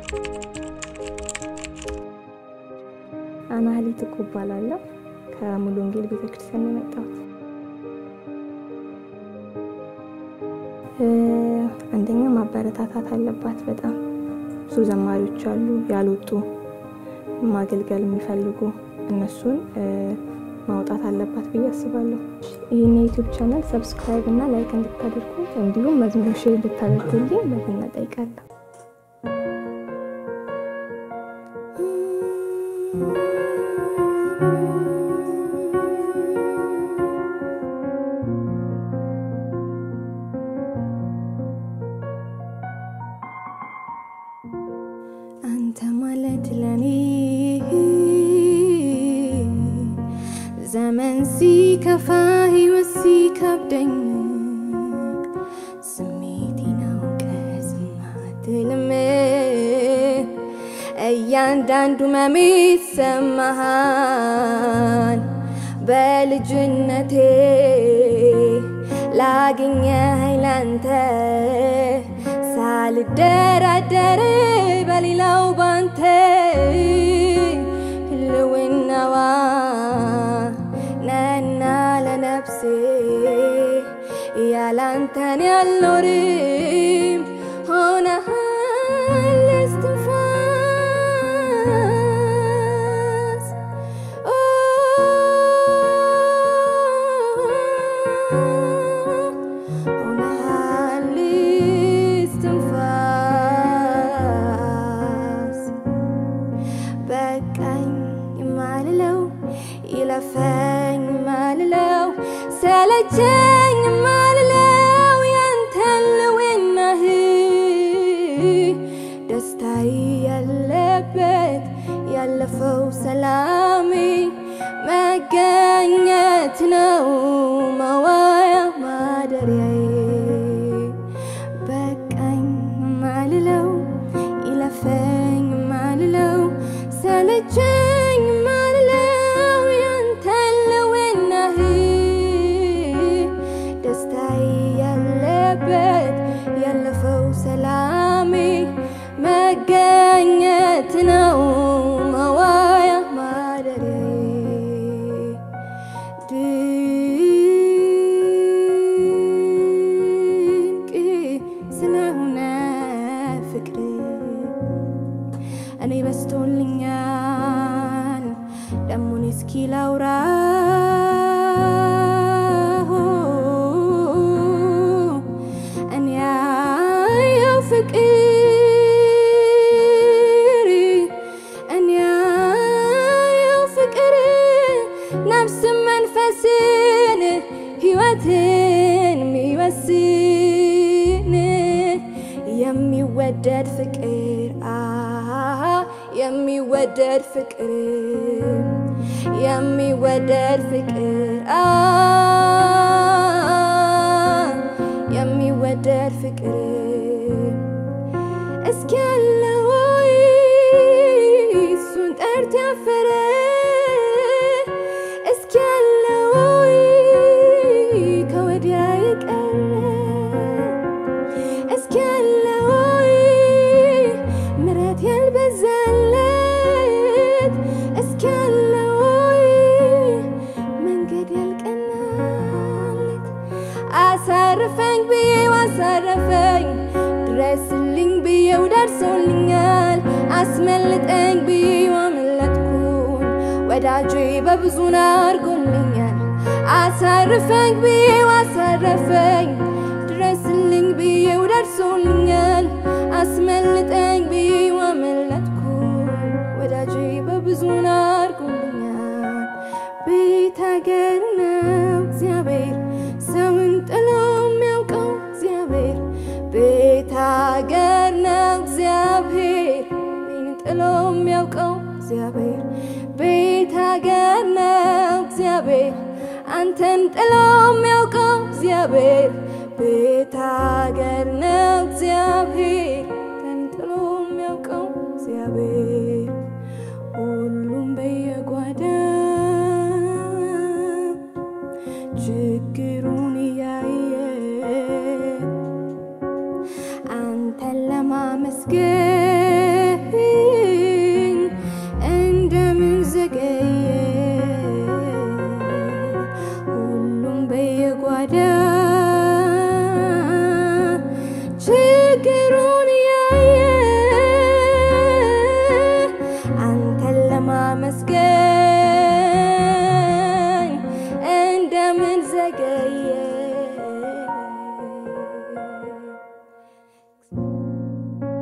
አናህሊት እኮ እባላለሁ። ከሙሉ ወንጌል ቤተክርስቲያን ነው የመጣሁት። አንደኛ ማበረታታት አለባት። በጣም ብዙ ዘማሪዎች አሉ ያልወጡ ማገልገል የሚፈልጉ እነሱን ማውጣት አለባት ብዬ አስባለሁ። ይህን የዩቲዩብ ቻናል ሰብስክራይብ እና ላይክ እንድታደርጉ እንዲሁም መዝሙር ሼር እንድታደርጉልኝ በትና ጠይቃለሁ። አንተ ማለት ለኔ ዘመን ሲከፋ ሕይወት ሲከብደኝ ስሜቴን አውቀህ ዝም አትልም። እያንዳንዱ መሜ ይሰማሃል። በልጅነቴ ላገኘህ ላንተ ሳልደራደር በሌላው ባንተ ህልውናዋ ነና ለነፍሴ ያላንተን ያልኖርም ሆነሃል እስትንፋስ ሆነሃል እስትንፋስ በቃኝ የማልለው ይለፈኝ የማልለው ሰለቸኝ የማልለው ያንተን ልውናህ ደስታዬ ያለበት ያለፈው ሰላሜ መገኘት ነው መዋያ ማደሪያዬ በቃኝ ማልለው ይለፈኝ ማልለው ሰለቸኝ ማልለው ያንተን ልውናህ ደስታዬ ያለበት ያለፈው ሰላሜ መገኘት ነው መዋያ ማደሪያዬ ድንቅ ስለሆነ ፍቅር እኔ በስቶልኛል ደሞን እስኪ ላውራ እኔ ያየው ፍቅር እኔ ያየው ፍቅር ነፍስን መንፈስን ሕይወትን የሚወስን የሚወደድ ፍቅር አሃ የሚወደድ ፍቅር የሚወደድ ፍቅር አ የሚወደድ ፍቅር እስኪ ያለ ወይ እሱን ጠርቶ ያፈረ እስኪ ያለ ወይ ከወዲያ የቀረ እስኪ ያለ ወይ ምረት ያልበዛለት እስኪ ያለ ወይ መንገድ ያልቀናለት አሳርፈኝ ብዬው አሳረፈኝ ድረስልኝ ብዬው ደርሶልኛል አስመልጠኝ ብዬው አመለጥኩኝ ወዳጄ በብዙ አድርጎልኛል አሳርፈኝ ብዬው አሳረፈኝ ድረስልኝ ብዬው ደርሶልኛል አስመልጠኝ ብዬው አመለጥኩኝ ወዳጄ በብዙ አድርጎልኛል ቤት ሀገር ነው እግዚአብሔር ሰውን ጥሎ የሚያውቀው እግዚአብሔር ቤት ሀገር ነው እግዚአብሔር እኔን ጥሎ የሚያውቀው እግዚአብሔር ቤት ሀገር ነው እግዚአብሔር አንተን ጥሎ የሚያውቀው እግዚአብሔር ቤት ሀገር ነው እግዚአብሔር አንተን ጥሎ የሚያውቀው እግዚአብሔር ሁሉም በየጓዳ ችግሩን እያየ አንተን ለማመስገን ጓዳ ችግሩን ያየ አንተን ለማመስገን እንደምን ዘገየ